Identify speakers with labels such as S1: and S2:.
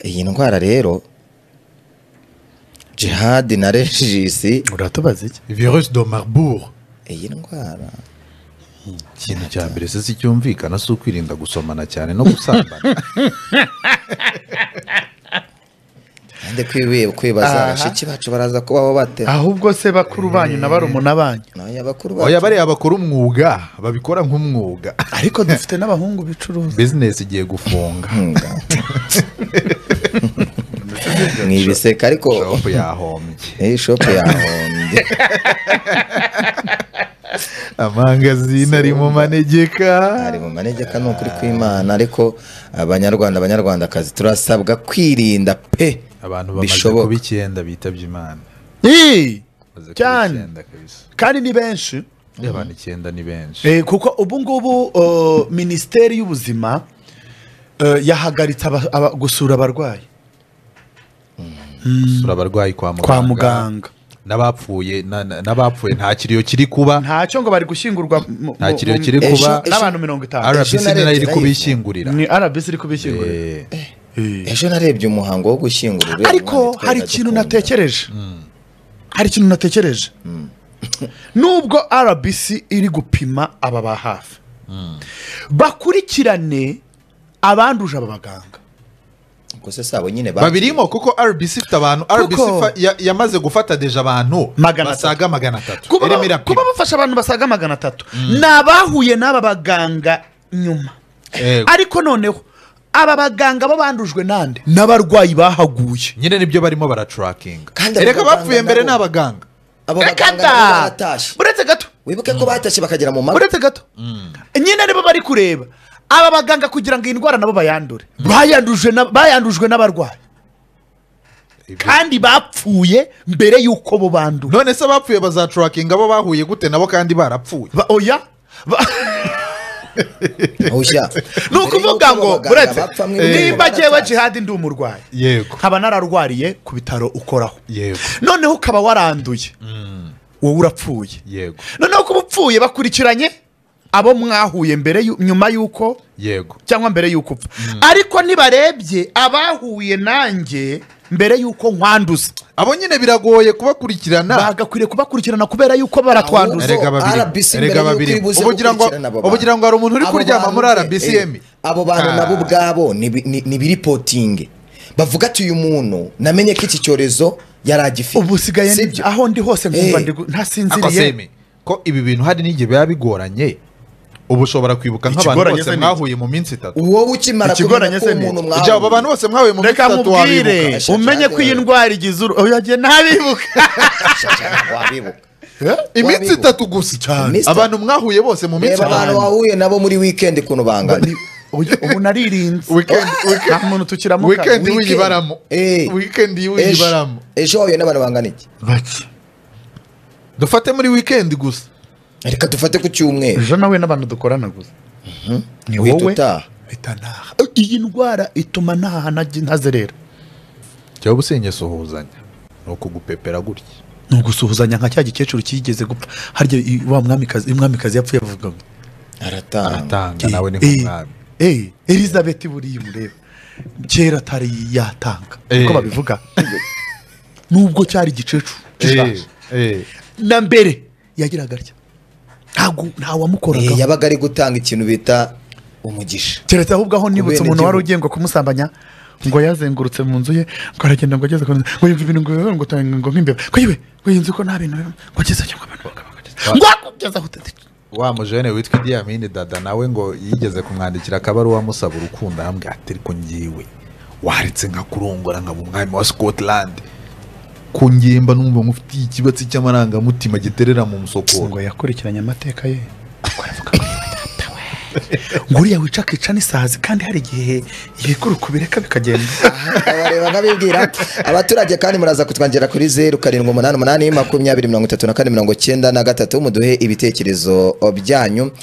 S1: iyi ndwara rero jihadi na regisi
S2: uratubaza iki virusi do marbour
S1: iyi ndwara
S3: ikintu cya mbere se si cyumvikana si ukwirinda gusomana cyane no gusambana
S1: kandi kwibiye kwibaza
S2: Aha.
S1: bashiki bacu baraza kubaho bate
S2: ahubwo se bakuru banyu na barumuna banyu
S1: nabanya bakuru
S3: oya
S1: bacu
S3: bariya bakora umwuga babikora nk'umwuga
S2: ariko dufite n'abahungu bicuruza
S3: bizinesi igiye gufunga
S1: ni ibiseka ariko
S3: shopu yahombye
S1: iyi shopu yahombye
S3: amangazini ari mu manegeka
S1: ari mu manegeka ni ukuri kw'imana ariko abanyarwanda abanyarwandakazi turasabwa kwirinda pe
S3: abantu bamaze
S1: Bishoboka.
S3: kuba icyenda bitabye imana
S2: Ii!
S3: Bamaze kuba
S2: Cyane.
S3: icyenda kabisa
S2: kandi ni benshi
S3: Iyo abantu icyenda ni benshi
S2: Eh, kuko ubu ngubu uh, minisiteri y'ubuzima uh, yahagaritse aba- aba- gusura abarwayi
S3: gusura abarwayi kwa muganga
S2: kwa muganga
S3: n'abapfuye na- na- n'abapfuye nta kiriyo kiri kuba
S2: ntacyo ngo bari gushyingurwa mu-
S3: nta
S2: mu-
S3: kiriyo
S2: mu-
S3: kiri
S1: Ejo-
S3: kuba
S1: ejo-
S2: n'abantu mirongo itanu
S1: Ejo
S3: rbc
S1: na
S3: ni
S1: leta
S3: nayo iri
S1: irayivuga.
S3: kubishyingurira
S2: ni rbc iri kubishyingurira
S3: Eh,
S2: Eh.
S1: ejo narebye umuhango wo gushyingura uriya mwana
S2: ariko
S1: twari
S2: hari
S1: dukunda.
S2: ikintu natekereje hari ikintu natekereje nubwo rbc iri gupima aba ba hafi bakurikirane abanduje aba baganga
S1: Ubwo se sabo nyine ba-
S3: babirimo kuko rbc ifite abantu rbc fa- ya- yamaze gufata deje abantu
S2: Magana
S3: basaga magana atatu
S2: kuba
S3: irimo
S2: ba- kuba
S3: irapima
S2: bafasha abantu basaga magana atatu ni abahuye n'aba baganga nyuma
S3: Yego.
S2: ariko noneho aba baganga bo bandujwe nande n'abarwayi bahaguye
S3: nyine nibyo barimo baracurakinga
S1: Kandi abo
S3: ereka
S1: baganga
S3: abapfuye mbere
S1: nabo-
S3: ni abaganga
S1: abo
S2: Reka
S1: baganga
S2: da!
S1: nabo baratashye
S2: uretse gato
S1: wibuke ko batashye bakagera mu mago
S2: uretse gato nyine nibo bari kureba aba baganga kugira ngo iyi ndwara nabo bayandure bayandujwe na- bayandujwe n'abarwayi
S3: Ibyo-
S2: kandi bapfuye mbere y'uko bo bandura
S3: none se abapfuye bazacurakinga bo bahuye gute nabo kandi barapfuye
S2: Ba- oya Ba-
S1: ushya
S2: ni ukuvuga ngo uretse nimba jyewe jihadi ndi umurwayi
S3: yego
S2: nkaba nararwariye ku bitaro ukoraho
S3: yego
S2: noneho ukaba waranduye wowe urapfuye
S3: yego
S2: noneho kuba upfuye bakurikiranye abo mwahuye mbere y'u- nyuma y'uko
S3: yego
S2: cyangwa mbere y'uko upfa ariko ntibarebye abahuye nanjye mbere y'uko nkwanduza
S3: abo nyine biragoye kubakurikirana
S2: bagakwiriye kubakurikirana kubera y'uko baratwanduza
S3: Erega babiri,
S1: RBC
S3: erega
S1: mbere y'uko
S3: babiri.
S1: ibuze
S3: Ubu ugira ngo-
S1: gukurikirana abo
S3: ubu
S1: bantu.
S3: ugira ngo hari umuntu uri
S1: Abo
S3: kuryama
S1: bantu
S3: muri
S1: be,
S3: RBC
S1: eh,
S3: emi?
S1: abo bantu
S3: Ah.
S1: nabo ubwabo ni bi- ni- ni biripotinge bavuga ati uyu muntu namenye ko iki cyorezo yari agifite
S2: ubu usigaye ndi-
S1: Sibyo?
S2: aho ndi hose nkumva
S1: Eh.
S2: ndi gu-
S3: akosemi
S2: ntasinziriye
S3: ko ibi bintu hari n'igihe biba bigoranye ubu ushobora kwibuka nk'abantu
S2: Ikigoranye
S3: bose
S2: se ni
S3: mwahuye mu minsi itatu
S1: wowe ukimara kumenya
S2: Ikigoranye
S1: ko
S2: se ni
S1: umuntu
S2: iki?
S1: mwahuye
S3: Ujya abo bantu bose mwahuye mu minsi
S2: reka
S3: itatu wabibuka
S2: mubwire
S1: wabibuka.
S2: umenye ko iyi ndwara igize uru oya njye ntabibuka
S1: Shasha, ntabwo wabibuka
S3: iminsi
S1: Wabibuka.
S3: itatu gusa
S1: Iminsi itatu.
S3: abantu mwahuye bose mu minsi
S1: reba abantu
S3: itatu
S1: wahuye nabo muri weekend ukuntu bangana
S2: Oya, ubu naririnze
S3: Weekend- weekend-
S2: nta muntu tukiramuka
S3: weekend
S1: Weekend.
S3: wiyibaramo
S1: Eh.
S3: weekend
S1: Ejo-
S3: wiyibaramo
S1: ejo wahuye n'abantu bangana iki
S2: bake
S3: dufate muri weekend gusa
S1: reka dufate ku cyumweru
S2: ejo nawe n'abantu dukorana gusa ni
S1: uhita
S2: wowe
S1: utaha
S2: mpita ntaha iyi ndwara ituma ntaha ntajya ntazerera
S3: cyangwa usenyasuhuzanya ni ukugupepera gutya
S2: ni ugusuhuzanya nka cya gikecuru kigeze gupfa harya i- wa mwamikazi iyo umwamikazi yapfuye avuga ngo
S1: aratanga
S3: atanga nawe ni
S2: "Eh,
S3: nk'umwami
S2: eh elizabeth buriya umureba kera atari yatanga
S3: Eh.
S2: uko babivuga nubwo cyari igikecuru gishaje
S3: Eh, eh.
S2: na mbere yagiraga atya ntabwo
S1: Eh,
S2: ntawamukoraga
S1: yabaga ari gutanga ikintu bita umugisha
S2: keretse ahubwo aho nibutse
S1: Kubene
S2: umuntu wari
S1: igihugu.
S2: ugengwa kumusambanya ngo yazengurutse mu nzu ye ngo aragenda ngo ageze ku nzu ngo yumva ibintu ngo ngo ngo ngo nk'imbeba ngo yewe ngo iyi nzu ko nta bintu birimo ngo ageze cyangwa abantu bakaba bageze ngo akugeze aho utari
S3: wa mujene witwa Idi Amini dada nawe ngo yigeze kumwandikira akabaruwa amusaba urukundo arambwira ati ariko ngiwe waretse nka kurongora nkaba umwami wa Scotland ku ngimba numva mufitiye ikibatsi cy'amarangamutima giterera mu musokoro
S2: ngo yakurikiranye amateka ye ngo aravuga ngo yewe datawe ngo uriya wica akica n'isazi kandi hari igihe yikura ukubireka bikagenda
S1: abareba nkabibwira abaturage kandi muraza kutwongera kuri zeru karindwi umunani umunani makumyabiri mirongo itatu na kane mirongo cyenda na gatatu muduhe ibitekerezo byanyu